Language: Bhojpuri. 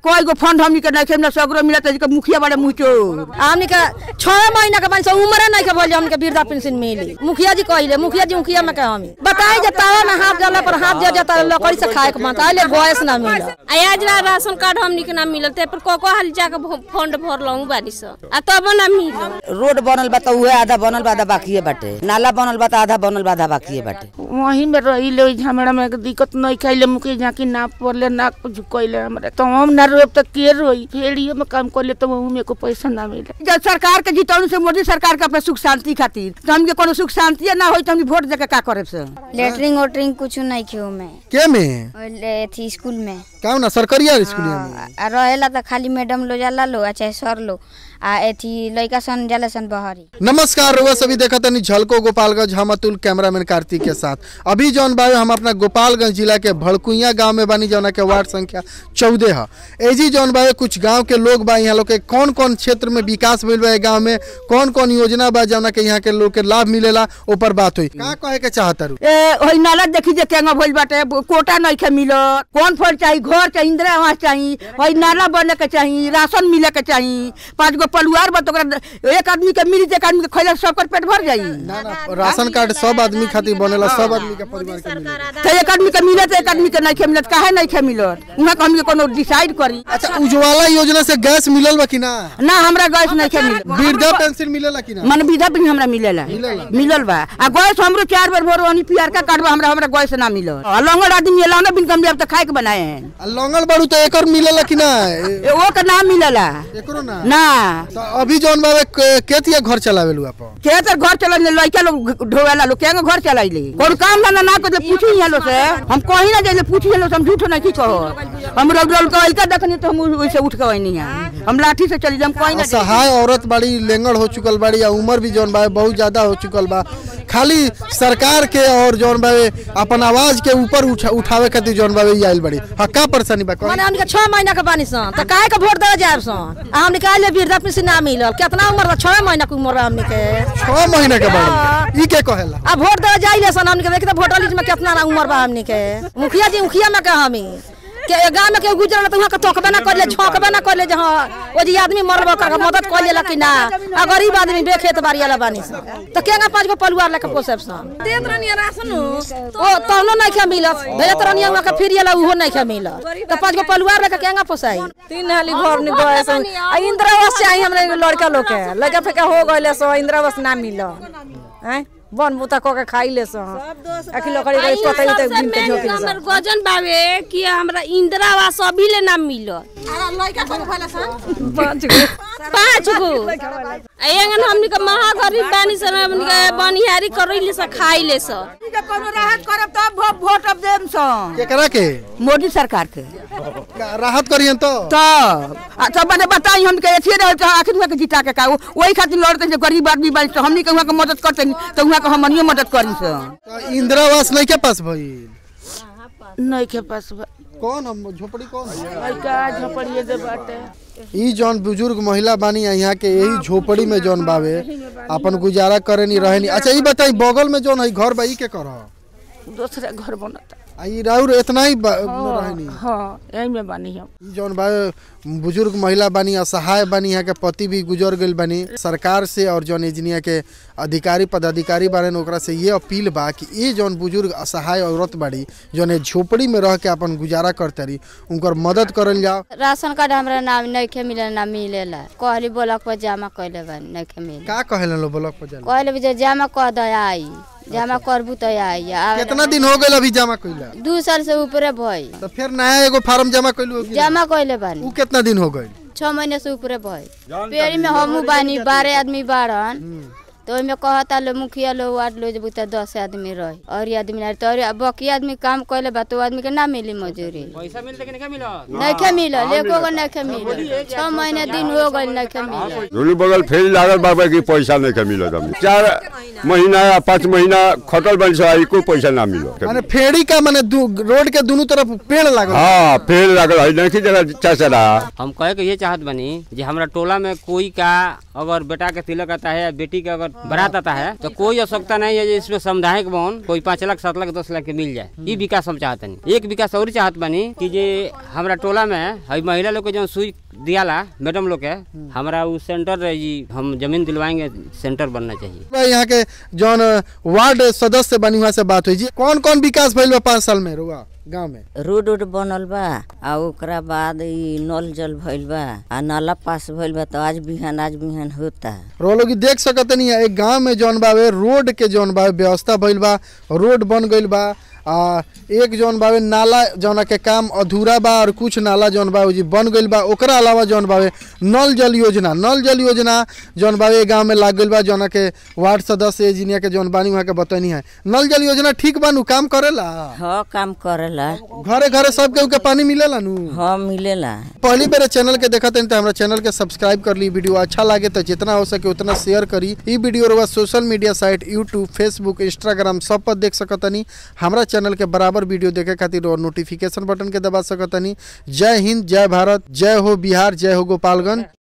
कोई गो फंड हमनी के नहीं खेमना सगरो मिलत है मुखिया बड़े मुचो हमनी के छह महीना के बनी उम्र नहीं के बोले हमनी के वृद्धा पेंशन मिली मुखिया जी कहले मुखिया जी मुखिया में के हमी बताई जे तावा में हाथ जाला पर हाथ जा जाता लकड़ी से खाए के मन आइले गैस ना मिला आज ला राशन कार्ड हमनी के ना मिलल ते पर को को हाल जाके भ- फंड भरलहु बारी स आ तब ना मिलल रोड बनल बा त उहे आधा बनल बा आधा बाकी बाटे नाला बनल बा त आधा बनल बा आधा बाकी बाटे वहीं में रही ले झमेड़ा में दिक्कत नहीं खाइले मुके जाके ना पड़ले ना कुछ कइले हमरा तो हम ना रोब त के रोई फेड़ियो में काम करले तो वहू में को पैसा ना मिले जब सरकार के जितौन से मोदी सरकार के अपने सुख शांति खातिर तो हमके कोनो सुख शांति ना होई तो हम वोट देके का करे से लेटरिंग वेटरिंग कुछ नहीं खेऊ में के में थी स्कूल में का ना सरकारी स्कूल में आ रहेला त खाली मैडम लो जाला लो आ चाहे सर लो आ एथी लइका सन जाला सन बहरी नमस्कार रुआ सभी देखा तनी झलको गोपालगंज हम अतुल कैमरामैन कार्तिक के साथ अभी जौन बायो हम अपना गोपालगंज जिला के भड़कुइया गांव में बानी जौना के वार्ड संख्या चौदह है एजी जौन बायो कुछ गांव के लोग बा यहाँ लोग के कौन कौन क्षेत्र में विकास भइल बा गांव में कौन कौन योजना बा जौना के यहाँ के लोग के लाभ मिलेला ऊपर बात हुई का कहे के चाहता रू ए होई नाला देखी जे केंगा भइल बाटे कोटा नहीं खे मिलत कौन फल चाहिए घर चाहिए इंदिरा आवास चाहिए होई नाला बने के चाहिए राशन मिले के चाहिए पांच गो परिवार बा तो ओकरा एक आदमी के मिली एक आदमी के खैला सबकर पेट भर जाई ना ना राशन कार्ड सब आदमी खातिर बनेला सब आदमी के परिवार के मिलेला तो एक आदमी के मिलत एक आदमी के नहीं खे मिलत काहे नहीं खे मिलत उहाँ के हमके कोनो डिसाइड करी अच्छा उज्ज्वला योजना से गैस मिलल बा कि ना ना हमरा गैस नहीं खे मिलत वृद्धा पेंशन मिलेला कि ना मन विधा भी हमरा मिलेला मिलल बा आ गैस हमरो चार बार भरो हनी पियर का कार्ड बा हमरा हमरा गैस ना मिलल आ लंगड़ आदमी एला ना बिन कम अब तो खाए के बनाए हैं आ लंगल बाड़ू तो एकर मिलेला कि ना ए- ए, वो का ना मिलला एकरो ना ना तो अभी जौन बाबे के- केतिया घर चलावेलू आप के तर घर चला लड़का लोग ढोवेला लोग केंगे घर चलाइले कोन काम धंधा ना करले पूछी यहाँ लोग से हम कहीं ना जाइले पूछी यहाँ लोग से हम झूठ नहीं कहो हम रोड रोड का लड़का देखनी तो हम वैसे उठ के नहीं है हम लाठी से चली हम कहीं ना जाइले। असहाय औरत बड़ी लेंगड़ हो चुकल बड़ी या उम्र भी जौन बा बहुत ज्यादा हो चुकल बा खाली सरकार के और जौन बावे अपन आवाज के ऊपर उठा, उठावे खातिर जौन बावे ई आइल बड़ी हाँ का परेशानी बा माने हमनी के छह महीना के बानी सन त काहे के वोट दे जाब सन आ हमनी के आइले वृद्धा पेंशन ना मिलल कितना उम्र बा छह महीना के उम्र बा हमनी के छह महीने के बाद ई के कहेला आ वोट दे जाइले सन हमनी के देखी त वोटर लिस्ट में कितना ना उम्र बा हमनी के मुखिया जी मुखिया में के हमी के गांव में के गुजरल त वहां के तोकबे ना करले झोंकबे ना करले जे हां ओ जी आदमी मरल बा ओकरा मदद कर लेला कि ना आ गरीब आदमी बेखेत बाड़ी वाला बानी सन त केगा पांच गो परिवार लेके पोसेब सन देत रहनी राशन ओ तहनो नहीं के मिलत भेजत रहनी वहां के फिर वाला उहो नहीं के मिलत त पांच गो परिवार लेके केगा पोसाई तीन हाली घर नि गए सन आ इंदिरा आवास चाहिए हमरे लड़का लोग के लड़का फेका हो गइले सो इंदिरा आवास ना मिल हैं बन बुता क के खाई ले सो आखि लकड़ी गई पता ही तक दिन के झोकी ले हमर गजन बावे कि हमरा इंदिरा आवास अभी ले ना मिलल पांच गो पाँच गो आ एंगन हमनी के महागरीब बानी सन हमनी के बनिहारी करैले से खाइले से के कोनो राहत करब तब भो- वोट अब देम सन केकरा के मोदी सरकार के का- राहत करियन तो तो आ तब मैंने बताई हम के एथिए रहे तो आखिर हुआ के जिता के का वही खातिर लड़ते हैं गरीब आदमी बानी तो हमनी के हुआ के मदद करते तो हुआ के हमनियो मदद करी सन तो इंदिरा आवास नहीं के पास भइल नहीं के पास बा। कौन हम झोपड़ी कौन है? लइका झपड़िए दे बाटे ई जौन बुजुर्ग महिला बानी यहाँ के यही झोपड़ी में जौन बावे अपन गुजारा करे नी रहे नी अच्छा ई बताई बगल में जौन है घर बा ई के कर दूसरा घर बनता आ ई राउर इतना ही बा- रहे नी हाँ यही में बानी हम ई जौन बा बुजुर्ग महिला बानी असहाय बानी यहाँ के पति भी गुजर गइल बानी सरकार से और जौन एजनिया के अधिकारी पदाधिकारी बारे ओकरा से ये अपील बा कि ये जौन बुजुर्ग असहाय औरत बाड़ी जौन ए झोपड़ी में रह के अपन गुजारा करतरी उनकर मदद करल जाओ राशन कार्ड हमरा ना नइखे मिले ना मिलेला कहली ब्लॉक पर जमा कइले बानी नइखे मिले का कहेलन लो ब्लॉक पर जाला कहले जे जमा कर दे आई जमा करबू तो आई आ- कितना दिन हो गइल अभी जमा कइला दू साल से ऊपरे भई तो फिर नया एगो फार्म जमा कइलू जमा कइले बानी उ कितना दिन हो गइल छह महीने से ऊपरे भई पेड़ी में हमू बानी बारह आदमी बारन तो ओहिमे कहता लो मुखिया लो वार्ड लो जब त दस आदमी रही और ये आदमी नहीं तो और बाकी आदमी काम कइले बा तो आदमी के ना मिली मजूरी पैसा मिलते कि नहीं मिलत नइखे मिलल एको गो नइखे मिलल छह महीने दिन हो गइल नइखे मिलल दुनू बगल फेरी लागल बाबा की पैसा नहीं के मिलत हमनी चार महीना या पाँच महीना खटल बन से एको पैसा ना मिलत माने फेड़ी का माने दू- रोड के दोनों तरफ पेड़ लागल हाँ फेर लागल है नहीं जगह चाचा हम कहे के ये चाहत बनी जे हमरा टोला में कोई का अगर बेटा के तिलक आता है या बेटी के अगर बारात आता है तो कोई आवश्यकता नहीं है जे इसमें सामुदायिक भवन कोई पाँच लाख सात लाख दस लाख के मिल जाए ये विकास हम चाहते नहीं एक विकास और चाहत बानी कि जे हमरा टोला में है महिला लोग के जो सुई दियाला मैडम लोग के हमारा वो सेंटर रहे जी हम जमीन दिलवाएंगे सेंटर बनना चाहिए भाई यहाँ के जौन वार्ड सदस्य बनी हुआ से बात हुई जी कौन कौन विकास भइल बा पाँच साल में रुआ गाँव में रोड उड बनल बा आ ओकरा बाद ई नल जल भइल बा आ नाला पास भइल बा तो आज बिहान आज बिहान होता रो लोग देख सकत नहीं है एक गांव में जौन बावे रोड के जौन बावे व्यवस्था भइल बा रोड बन गइल बा आ एक जौन बावे नाला जौन के काम अधूरा बा और कुछ नाला जौन बा जी बन गइल बा ओकरा अलावा जौन बावे नल जल योजना नल जल योजना जौन बावे गांव में लाग गइल बा जौन के वार्ड सदस्य इंजीनियर के जौन बानी वहाँ के बतैनी है नल जल योजना ठीक बानू काम करेला हाँ काम करेला घरे घरे सब केहू के पानी मिलेला नु हाँ मिलेला पहली बार चैनल के देखत हन तो हमारा चैनल के सब्सक्राइब कर ली वीडियो अच्छा लगे तो जितना हो सके उतना शेयर करी ई वीडियो रउआ social media site YouTube Facebook Instagram सब पर देख सकतनी हमारा चैनल के बराबर वीडियो देखे खातिर और नोटिफिकेशन बटन के दबा सकतनी जय हिंद जय भारत जय हो बिहार जय हो गोपालगंज